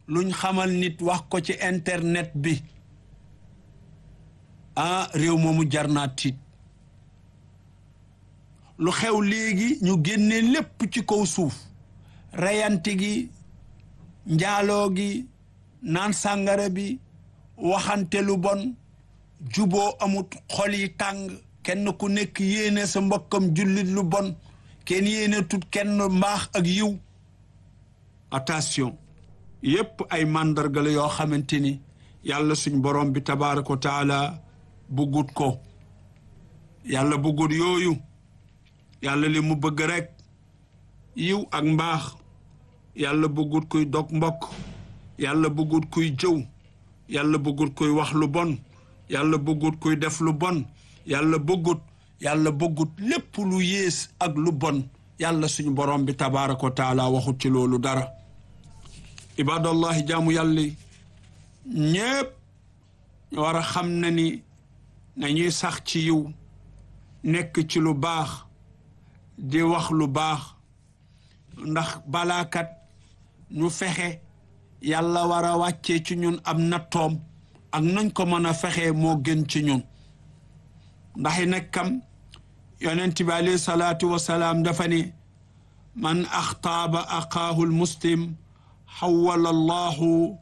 luñ xamal nit wax ko ci internet bi ah réew moomu jar naa tiit lu xew léegi ñu génne lépp ci kaw suuf reyante gi njaaloo gi naan sàngara bi waxante lu bon juboo amut xol yi tàng kenn ku nekk yéene sa mbokkam jullit lu bon kenn yéene tut kenn mbaax ak yiw attention yépp ay màndarga la yoo xamante ni yàlla suñ borom bi tabaaraka wa taala buggut ko yàlla buggut yooyu yàlla li mu bëgg rek yiw ak mbaax yàlla bëggut kuy dog mbokk yàlla bëggut kuy jëw yàlla bëggut kuy wax lu bon yàlla bëggut kuy def lu bon yàlla bëggut yàlla bëggut lépp lu yées ak lu bon yàlla suñu borom bi tabaaraka wa taala waxut ci loolu dara ibadallahi jaamu yàlla ñépp war a xam na ni nañuy sax ci yiw nekk ci lu baax di wax lu baax ndax balaakat ñu fexe yàlla war a wàccee ci ñun am nattoom ak nañ ko mën a fexe moo gën ci ñun ndax i nekkam yonent bi alayhi salaatu wasalaam dafa ni man axtaaba aqaahu lmuslim xawala allahu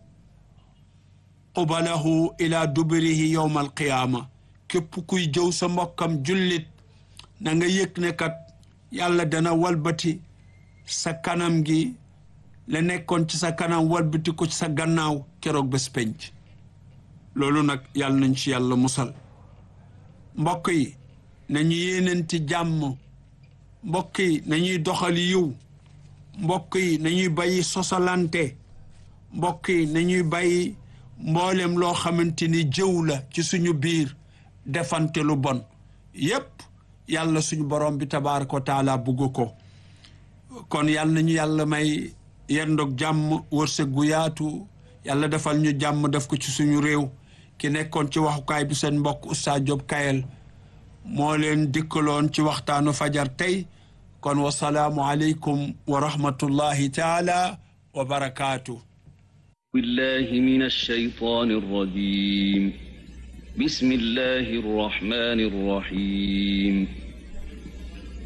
qubalahu ila duburihi yowma alqiyaama képp kuy jëw sa mbokkam jullit na nga yëg ne kat yàlla dana walbati sa kanam gi la nekkoon ci sa kanam walbati ko ci sa gannaaw keroog bés penc loolu nag yàlla nañ ci yàlla musal mbokk yi nañu yéenanti jàmm mbokk yi nañuy doxal yiw mbokk yi nañuy bàyyi sosalante mbokk yi nañuy bàyyi mboolem loo xamante ni jëw la ci suñu biir defante lu bon yépp yàlla suñu borom bi tabaaraka wa taala bugg ko kon yàlla nañu yàlla may yendoog jàmm wërsëg gu yaatu yàlla defal ñu jàmm def ko ci suñu réew ki nekkoon ci waxukaay bi seen mbokk Oustaz Diop Kayel moo leen dikkaloon ci waxtaanu fajar tey kon wasalaamu aleykum wa rahmatullahi taala wa barakaatu بالله من الشيطان الرجيم بسم الله الرحمن الرحيم